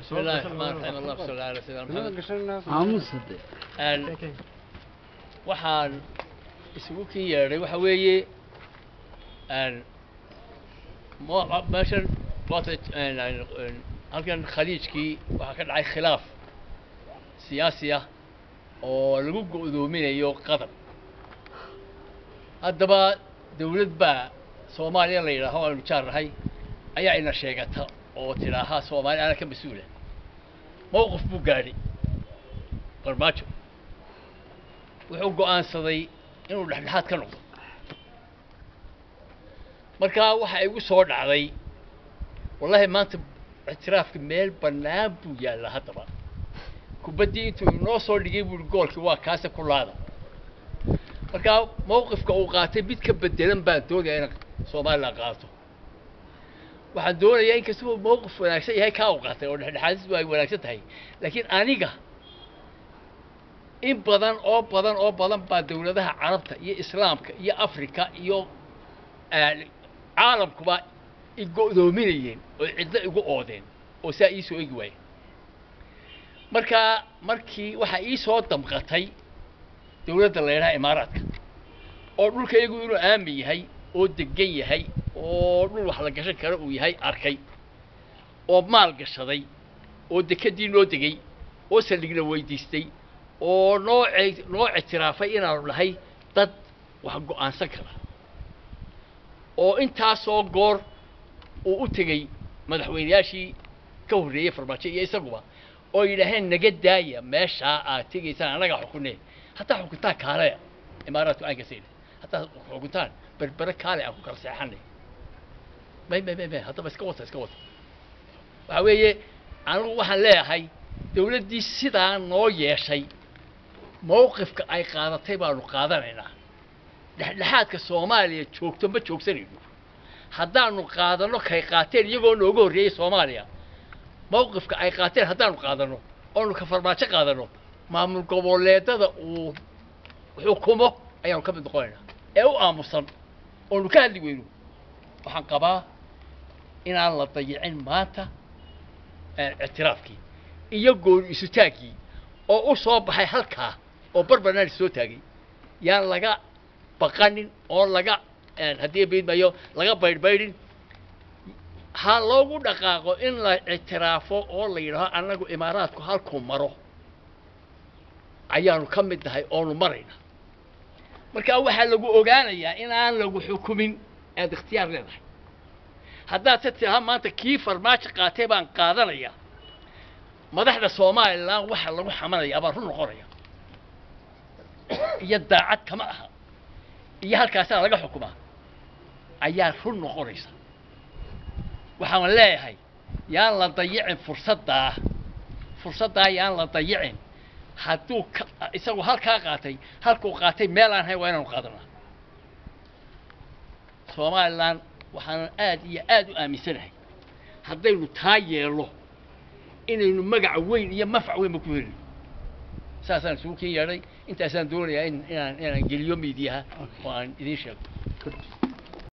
بسم الله الرحمن الرحيم اللهم صل على سيدنا محمد aamusade Een, waxaan isugu kin yeedhay waxa weeye een, mo- meeshan waata een, een, een, halkan khaliijkii waxaa ka dhacay khilaaf siyaasi ah oo lagu go'doominayo qatar haddaba dawlad baa soomaaliya la yidhaaho aynu jaar nahay ayaa ina sheegata oo tidhaaha soomaali ana ka mas-uula mowqif buu gaadhay farmaajo wuxuu go'aansaday inuu dhexdhexaad ka noqdo markaa waxaa igu soo dhacday wallahi maanta ictiraafka meel bannaan buu yaallaa haddaba kubaddii intuu inoo soo dhigay buuhi goolkii waa kaase ku laada markaa mowqifka uu qaatay mid ka bedelan baan doonaya in somalilan qaato waxaan doonayaa in kastaba mowqif wanaagsan yahay kaa u qaatay oo dhexdhexaadis ay wanaagsan tahay laakiin aniga in badan oo badan oo badan baa dawladaha carabta iyo islaamka iyo afrika iyo eh, caalamkuba i go'doominayeen oo cidlo igu oodeen oo saa ii soo egi waayeen marka markii waxaa ii soo damqatay dawladda la yidhaha imaaraadka oo dhulkaygu inuu aamin yahay oo degan yahay oo dhul wax la gashan karo uu yahay arkay oo maal gashaday oo dekedii noo degay oo saldhigna weydiistay oo noo ce- noo ictiraafay inaanu nahay dad wax go'aansan kara oo intaasoo goor uu u tegey madaxweynayaashii ka horreeyey farmaajo iyo isaguba oo yidhaaheen naga daaya meeshaa aad tegaysaan annagaa xukunee hataa xukuntaan kaaleya imaaraadku aan kasayna hataa xukuntaan berbere kaale aan ku kala seexanay may may may may haddaba iska wata iska wata waxa weeye anigu waxaan leeyahay dawladdii sidaa noo yeeshay mowqifka ay qaadatay baanu qaadanaynaa dhexdhexaadka soomaaliya joogto ma joogsanayno haddaanu qaadanno kay qaateen iyagoo nooga horreeyey soomaaliya mowqifka ay qaateen haddaanu qaadanno oonu ka farmaajo qaadanno maamul goboleedada uu xukumo ayaanu ka mid noqonaynaa ee u aamusan oonu ka hadli weyno waxaan qabaa inaan la dayicin maanta eh, ictiraafkii iyo gooni isutaaggii oo u soo baxay halkaa oo barbarnaan soo taagay yaan laga baqanin oo laga eh, haddii beydmayo laga baydhbaydhin ha loogu dhaqaaqo in la ictiraafo oo la yidhaaho annagu imaaraadku halkuu maro ayaanu ka mid nahay oonu marayna marka waxaa lagu ogaanayaa inaan lagu xukumin aad ikhtiyaar leedahay haddaad se tidhaha maanta kii farmaajo qaatay baan qaadanaya madaxda somalilan waxa lagu xamanaya baa run noqonaya iyo daacad kama aha iyo halkaasaa laga xukumaa ayaa run noqonaysa waxaan leeyahay yaan la dayicin fursaddaa fursaddaa yaan la dayicin hadduu ka isagu halkaa qaatay halkuu qaatay meel aan hayn waa inaanu qaadanaa somalilan waxaanan aad iyo aad u aaminsanahay haddaynu taa yeelno inaynu magaca weyn iyo mafc weynba ku helino saasaan isugu kin yeedhay intaasaan doonayaa in inaan inaan geliyo miidiyaha oo aan idiin sheego